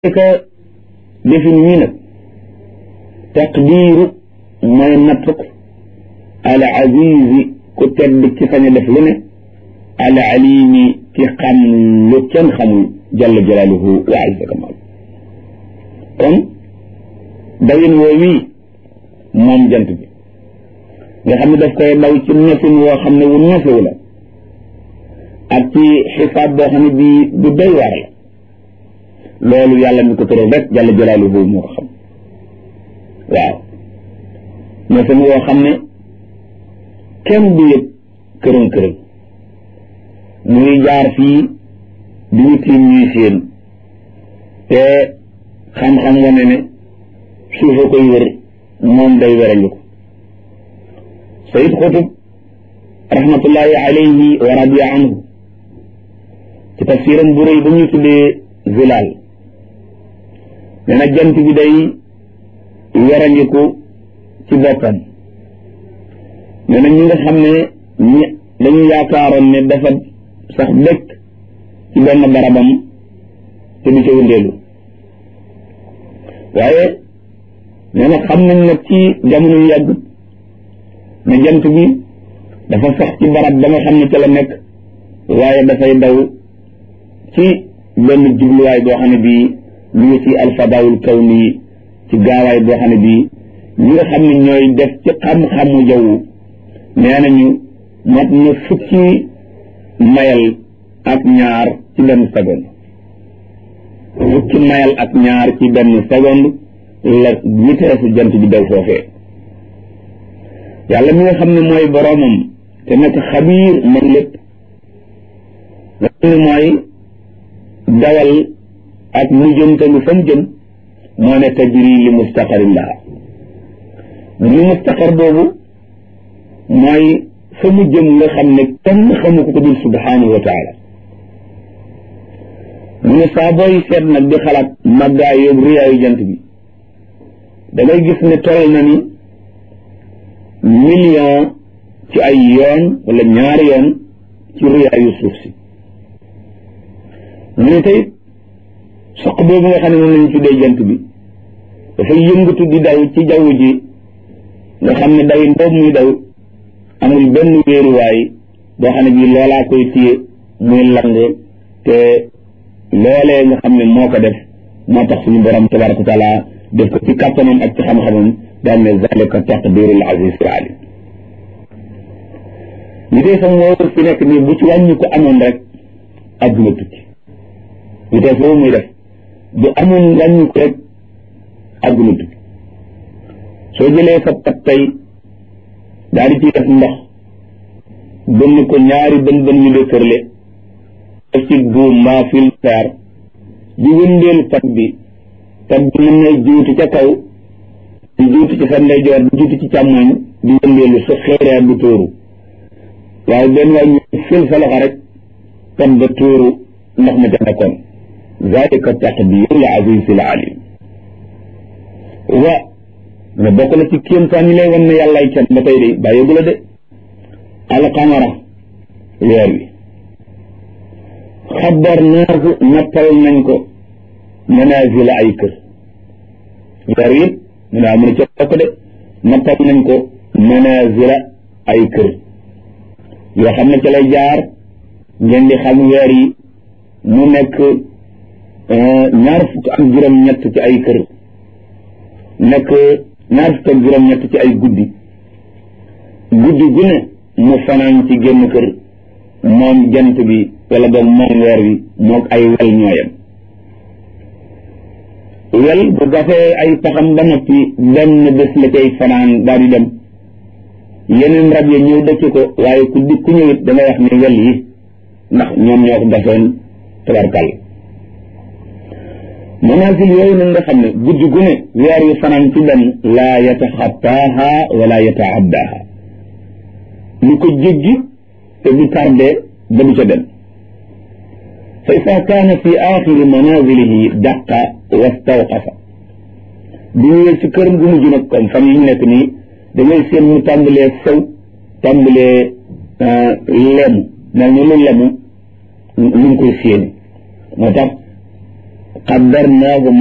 ka defin wii nag taqdiiru mooy nattuk al azizi ku tedd ci sañ a def lu ne al alimi ci xam lu kenn xamul jalla jalaaluhu wa azza kamal kon dawin woo wii moom jant bi nga xam ne daf koy daw ci nefin woo xam ne wu nefewu la ak ci xisaab boo xam ne bii du doy waar la loolu yàlla mi ko tëral rek jalla jalaaluhu moo ko xam waaw nefin woo xam ne kenn du yëg kërën kërën muy jaar fii di ñu tiim ñuy séen te xam-xam wane ne suufa koy wër moom day werañu ko sayid xutub rahmatullahi alayhi wa radiya anhu ci tafsiram bu rëy ba ñuy tuddee zilaal nee na jant bi day werañiku ci boppam nee na ñi nga xam ne ñi dañu yaakaaroon ne dafa sax dëkk ci benn barabam te du ca wëndeelu waaye nee na xam nañ nag ci jamono yu yàgg ne jant bi dafa sax ci barab ba nga xam ne ca la nekk waaye dafay daw ci benn jubluwaay boo xam ne bii ñu ngi ci alfadaawul kawni ci gaawaay boo xam ne bii ñi nga xam ne ñooy def ci xam-xamu jaww nee nañu mat na fukki mayal ak ñaar ci benn seconde fukki mayal ak ñaar ci benn seconde la vitesse jant bi daw foofee yàlla mi nga xam ne mooy boroomam te nekk xabiir man lépp nga xam ne mooy dawal ak mu jëm te lu fa mu jëm moo ne tajri li mustaqarin laha li mustaqar boobu mooy fa mu jëm nga xam ne kenn xamu ko ko dul subhanahu wa taala mu ne saa booy seet nag di xalaat màggaay yóbbu riyaayu jant bi da ngay gis ne toll na ni million ci ay yoon wala ñaari yoon ci riyaayu suuf si mu ne tey soq boobu nga xam ne moom lañu tuddee jant bi dafay yëngatu di daw ci jaww ji nga xam ne dawin boobu muy daw amul benn wéeruwaay boo xam ne bii loolaa koy téye muy lang te loolee nga xam ne moo ko def moo tax suñu borom tabaraka wa taala def ko ci kàttanam ak ci xam-xamam daal ne zalika taqdirul aziz alim li dee sax moo fi nekk nii bu ci wàññi ko amoon rek adduna tukki vitesse boobu muy def bu amoon wàññi ko rek adduna tukki soo jëlee sa pat tey daal di ciy def ndox bënn ko ñaari bën bën yu dëkkërle def ci buum mbaa fil fer di wëndeelu pat bi pat bi mën na juuti ca kaw di juuti ci sa ndeyjoor di juuti ci càmmoñ di wëndeelu sa xeereer du tóoru waaye benn waay ñu fil sa loxo rek pat ba tóoru ndox ma ca nekkoon zalika taqdirul azizil alim wa ne bokk na ci kéemtaan yi lay wan ne yàllaay can ba tey de bàyyeegu la de alqamara weer wi xabar naasu nappal nañ ko manazila ay kër weer wi mu ne amu ne ca bokk de nappal nañ ko manazila ay kër yoo xam ne ca lay jaar ngeen di xam weer yi mu nekk ñaar fukk ak juróom-ñett ci ay kër nekk ñaar fukk ak juróom-ñett ci ay guddi guddi gu ne mu fanaan ci génn kër moom jant bi wala boog moom weer wi moog ay wel ñooyam wel bu gafee ay paxam ba noppi benn bés la cay fanaan daal di dem yeneen rab yi ñëw dëkk ko waaye ku di ku ñëwit dangay wax ne wel yi ndax ñoom ñoo ko gafoon tabarkal manaasil yooyu nag nga xam ne guddi gu ne weer yu fanaan ci benn laa yataxattaaha wala yataaddaha lu ko jéggi te du tardé ba du ca dem fa ida kaana fi axiri manazilihi daqa wastawqafa bu ñëwee ci këram gu mujj nag comme fan yi ñu nekk nii da ngay seen mu tàmbalee sew tàmbalee lemu mel ni lu lemu ñu ngi koy séeni moo tax qaddarnaahu